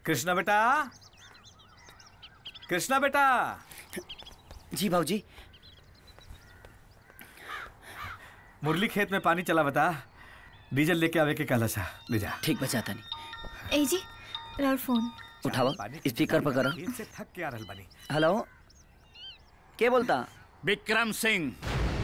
कृष्णा बेटा कृष्णा बेटा जी भाजी मुरली खेत में पानी चला बता डीजल लेके आवे के कहला सा ले जा ठीक बचाता नहीं ए जी राउर फोन उठावा स्पीकर पर करो खेत से थक के आ रहल बानी हेलो के बोलता विक्रम सिंह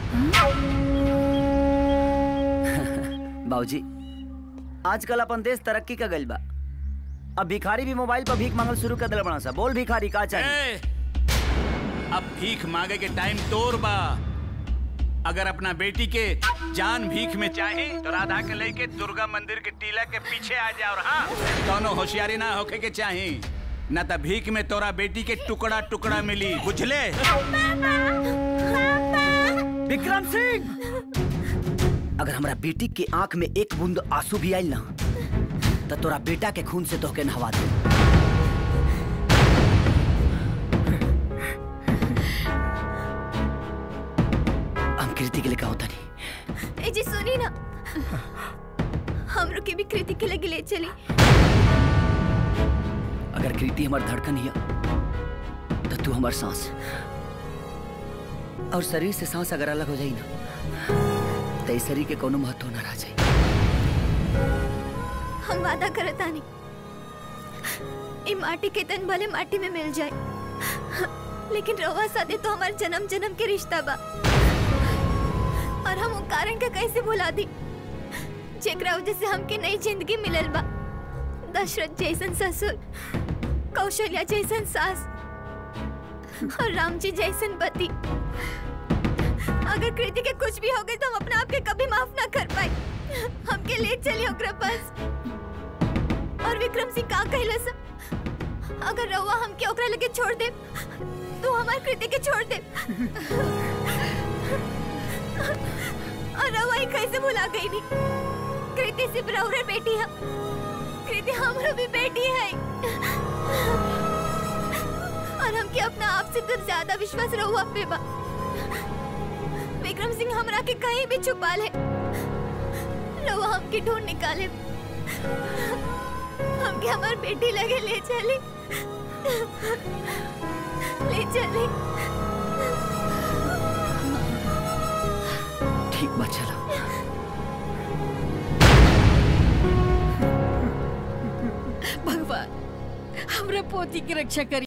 बाबूजी आजकल अपन देश तरक्की का गइल बा अब भिखारी भी मोबाइल पर भीख मांगल शुरू कर दिल बना सा बोल भिखारी का चाहिए ए, अब भीख मांगे के टाइम तोर बा अगर अपना बेटी के जान भीख में चाहे तो राधा के लेके दुर्गा मंदिर के टीला के पीछे आ जा और हाँ दोनों होशियारी ना होके के चाहे न तो भीख में तोरा बेटी के टुकड़ा टुकड़ा मिली बुझले विक्रम सिंह अगर हमरा बेटी के आंख में एक बूंद आंसू भी आइल ना तो तोरा बेटा के खून से तोहके नहवा दे हम कृति के लिए कहा होता नहीं ए जी सुनी ना हमरो के भी कृति के लगे ले चली अगर कृति हमार धड़कन हिया तो तू हमार सांस और शरीर से सांस अगर अलग हो जाई ना तो इस शरीर के कोनो महत्व ना रह जाई हम वादा करता नहीं ई माटी के तन भले माटी में मिल जाए लेकिन रवा सादे तो हमारे जन्म जन्म के रिश्ता बा और हम उन कारण का कैसे भुला दी जेकरा वजह से हमके नई जिंदगी मिलल बा दशरथ जैसन ससुर कौशल्या जैसन सास और राम जी जैसन पति अगर कृति के कुछ भी हो गए तो हम अपने आप के कभी माफ ना कर पाए हमके ले चलिए ओकरा पास और विक्रम सिंह का कहला सा अगर रउआ हमके ओकरा लगे छोड़ दे तो हमार कृति के छोड़ दे और रउआ ही कैसे भुला गई नी कृति सिर्फ रउरे बेटी है कृति हमरो भी बेटी है और हमके अपना आप से तो ज्यादा विश्वास रहुआ पे बा विक्रम सिंह हमरा के कहीं भी छुपा ले रउआ हमके ढूंढ निकाले हमके हमार बेटी लगे ले चली ले चली ठीक बा चला भगवान हमरा पोती की रक्षा करी